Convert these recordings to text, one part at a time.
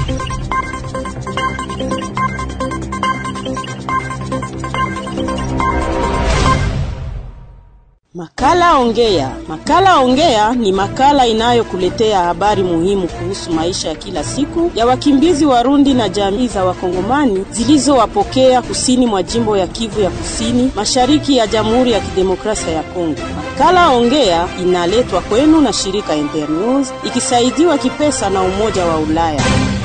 Makala Ongea. Makala Ongea ni makala inayokuletea habari muhimu kuhusu maisha ya kila siku ya wakimbizi Warundi na jamii za Wakongomani zilizowapokea kusini mwa jimbo ya Kivu ya Kusini, mashariki ya Jamhuri ya Kidemokrasia ya Kongo. Makala Ongea inaletwa kwenu na shirika Internews ikisaidiwa kipesa na Umoja wa Ulaya.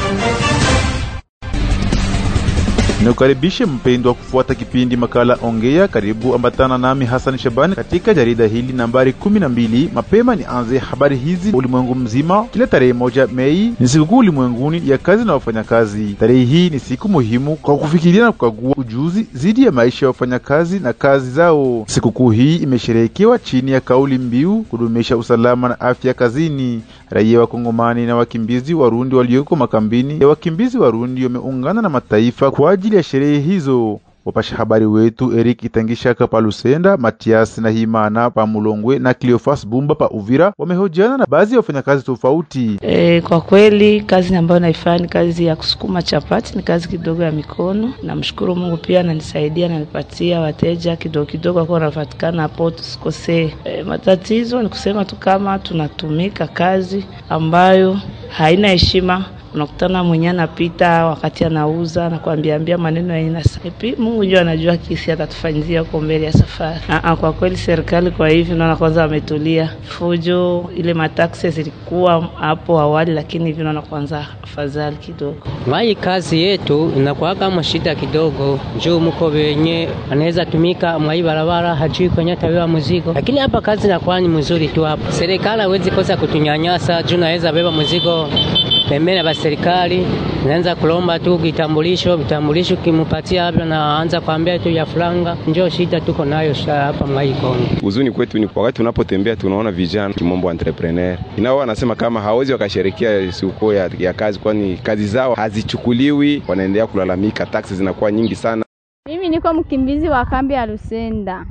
Nikukaribishe mpendwa kufuata kipindi makala Ongea. Karibu ambatana nami Hassan Shabani katika jarida hili nambari kumi na mbili. Mapema nianze habari hizi ulimwengu mzima. Kila tarehe moja Mei ni sikukuu ulimwenguni ya kazi na wafanyakazi. Tarehe hii ni siku muhimu kwa kufikiria na kukagua ujuzi zidi ya maisha ya wafanyakazi na kazi zao. Sikukuu hii imesherehekewa chini ya kauli mbiu kudumisha usalama na afya kazini. Raia wa Kongomani na wakimbizi Warundi walioko makambini ya wakimbizi Warundi wameungana na mataifa kwa ajili ya sherehe hizo. Wapasha habari wetu Eric Itangishaka pa Lusenda, Matias na Himana pa Mulongwe na Cleofas Bumba pa Uvira wamehojiana na baadhi ya wafanyakazi tofauti. E, kwa kweli kazi ambayo naifanya ni kazi ya kusukuma chapati, ni kazi kidogo ya mikono. Namshukuru Mungu pia ananisaidia, ananipatia wateja kidogo kidogo, akuwa wanapatikana hapo, tusikosee. E, matatizo ni kusema tu kama tunatumika kazi ambayo haina heshima unakutana mwenye anapita wakati anauza na kuambiambia maneno ya aina sapi. Mungu ndio anajua kisi atatufanyizia huko mbele ya safari. Aa, kwa kweli serikali kwa hivi naona kwanza wametulia. Fujo ile mataksi zilikuwa hapo awali, lakini hivi naona kwanza afadhali kidogo. Mai kazi yetu inakuwa kama shida kidogo, juu mko wenye anaweza tumika mwai barabara hajui kwenye tabiwa mzigo, lakini hapa kazi inakuwa ni mzuri tu hapa. Serikali hawezi kosa kutunyanyasa juu naweza beba mzigo pembeni ya serikali naanza kulomba tu kitambulisho, vitambulisho kimupatia hapo, naanza kuambia tu ya franga. Njoo shida tuko nayo hapa mwai Kongo. Uzuni kwetu ni wakati tunapotembea tunaona vijana kimombo entrepreneur inao wanasema kama hawezi wakasherekea sikukuu ya, ya kazi, kwani kazi zao hazichukuliwi, wanaendelea kulalamika, taksi zinakuwa nyingi sana. Mimi niko mkimbizi wa kambi ya Lusenda.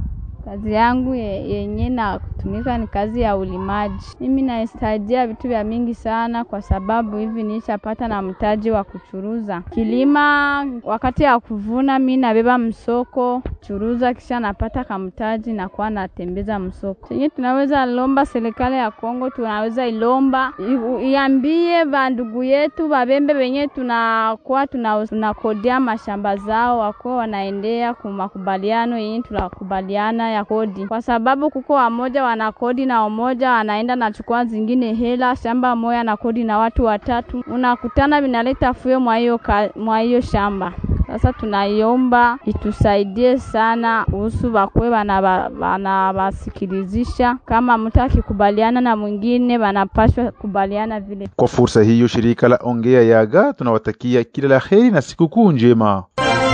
Kazi yangu yenye na kutumika ni kazi ya ulimaji. Mimi naisaidia vitu vya mingi sana, kwa sababu hivi nishapata na mtaji wa kuchuruza kilima. Wakati ya kuvuna, mi nabeba msoko churuza, kisha napata kamtaji na kuwa natembeza msoko. Senye tunaweza lomba serikali ya Kongo, tunaweza ilomba iambie bandugu yetu babembe wenye tunakuwa tunakodia mashamba zao, wakuwa wanaendea kumakubaliano yenye tunakubaliana ya kodi, kwa sababu kuko wamoja wana kodi na wamoja wanaenda nachukua zingine hela shamba moya na kodi na watu watatu, unakutana vinaleta fuyo mwa hiyo shamba. Sasa tunaiomba itusaidie sana kuhusu bakwe wanawasikilizisha, kama mtu akikubaliana na mwingine wanapashwa kubaliana vile. Kwa fursa hiyo, shirika la Ongea Yaga tunawatakia kila la heri na sikukuu njema.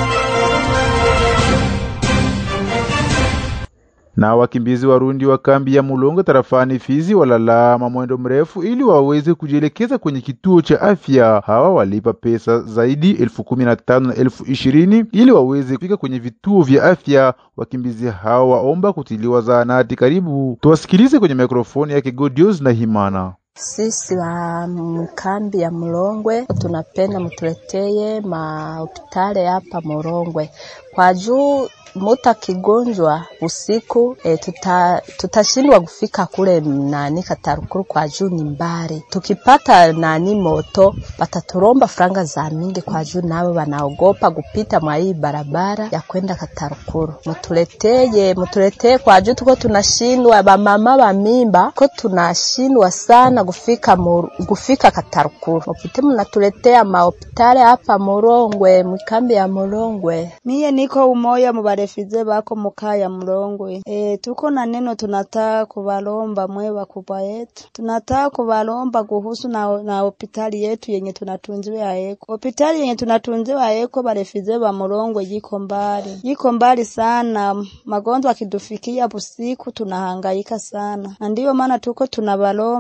na wakimbizi Warundi wa kambi ya Mulongo tarafani Fizi walalama mwendo mrefu ili waweze kujielekeza kwenye kituo cha afya. Hawa walipa pesa zaidi elfu kumi na tano na elfu ishirini ili waweze kufika kwenye vituo vya afya. Wakimbizi hawa waomba kutiliwa zahanati karibu. Tuwasikilize kwenye mikrofoni yake Godios na Himana. Sisi wa mkambi ya Mulongwe tunapenda mutuleteye mahopitali hapa Mulongwe kwa juu muta kigonjwa usiku e, tuta, tutashindwa kufika kule nani Katarukuru kwa juu ni mbali. Tukipata nani moto bataturomba franga za mingi kwa juu, nao wanaogopa kupita mwa hii barabara ya kwenda Katarukuru. Mutuleteye, mutuleteye kwa juu, tuko tunashindwa, bamama ba mimba ko tunashindwa sana kufika mur, kufika Katarukuru. Mupite munatuletea mahopitali hapa Murongwe, mkambi ya Murongwe. Mie niko umoya muba refize bako mukaya Mlongwe. E, tuko na neno tunataka kubalomba mwe wakubwa yetu, tunataka kubalomba kuhusu na, na hospitali yetu yenye tunatunziwa aeko. Hospitali yenye tunatunziwa aeko barefize ba Mlongwe yiko mbali, yiko mbali sana. Magonjwa akidufikia busiku tunahangaika sana, na ndiyo maana tuko tunabalomba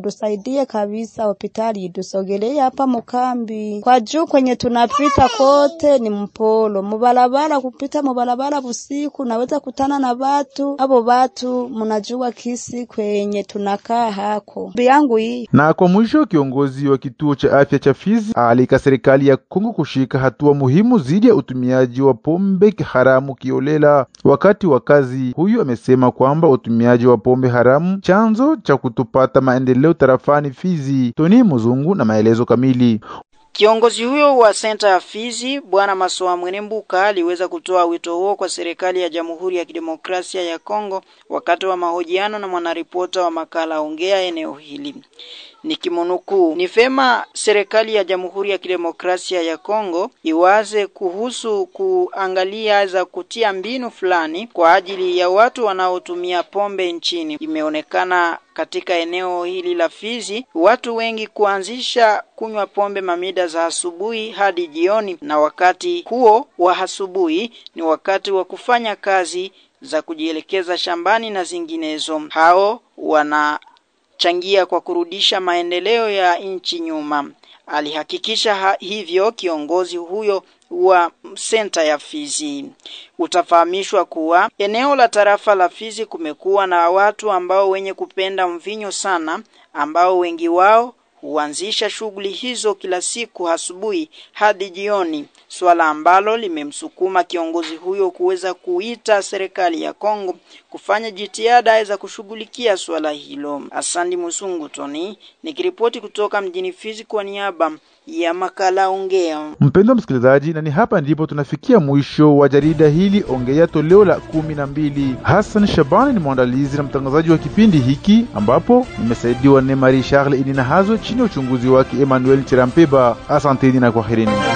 mutusaidie kabisa, hospitali idusogelee hapa mukambi, kwa juu kwenye tunapita kote ni mpolo, mubarabara kupita mubarabara busiku naweza kutana na watu abo watu, mnajua kisi kwenye tunakaa hako yangu hii. Na kwa mwisho, kiongozi wa kituo cha afya cha Fizi alika serikali ya Kongo kushika hatua muhimu dhidi ya utumiaji wa pombe haramu kiolela wakati wa kazi. Huyu amesema kwamba utumiaji wa pombe haramu chanzo cha kutopata maendeleo tarafani Fizi. Toni Muzungu na maelezo kamili. Kiongozi huyo wa senta ya Fizi Bwana Masoa Mwenembuka aliweza kutoa wito huo kwa serikali ya Jamhuri ya Kidemokrasia ya Kongo wakati wa mahojiano na mwanaripota wa makala Ongea eneo hili. Nikimnukuu, ni vema serikali ya Jamhuri ya Kidemokrasia ya Kongo iwaze kuhusu kuangalia za kutia mbinu fulani kwa ajili ya watu wanaotumia pombe nchini. Imeonekana katika eneo hili la Fizi watu wengi kuanzisha kunywa pombe mamida za asubuhi hadi jioni, na wakati huo wa asubuhi ni wakati wa kufanya kazi za kujielekeza shambani na zinginezo. Hao wana changia kwa kurudisha maendeleo ya nchi nyuma. Alihakikisha ha hivyo kiongozi huyo wa senta ya Fizi. Utafahamishwa kuwa eneo la tarafa la Fizi kumekuwa na watu ambao wenye kupenda mvinyo sana, ambao wengi wao huanzisha shughuli hizo kila siku asubuhi hadi jioni, swala ambalo limemsukuma kiongozi huyo kuweza kuita serikali ya Kongo kufanya jitihada za kushughulikia swala hilo. Asandi Musungu Toni nikiripoti kutoka mjini Fizi kwa niaba ya makala Ongea. Mpendwa msikilizaji, na ni hapa ndipo tunafikia mwisho wa jarida hili Ongea toleo la kumi na mbili. Hassan Shabani ni mwandalizi na mtangazaji wa kipindi hiki, ambapo nimesaidiwa ne Marie Charles Inina Hazo chini ya uchunguzi wake Emmanuel Chirampeba. Asanteni na kwaherini.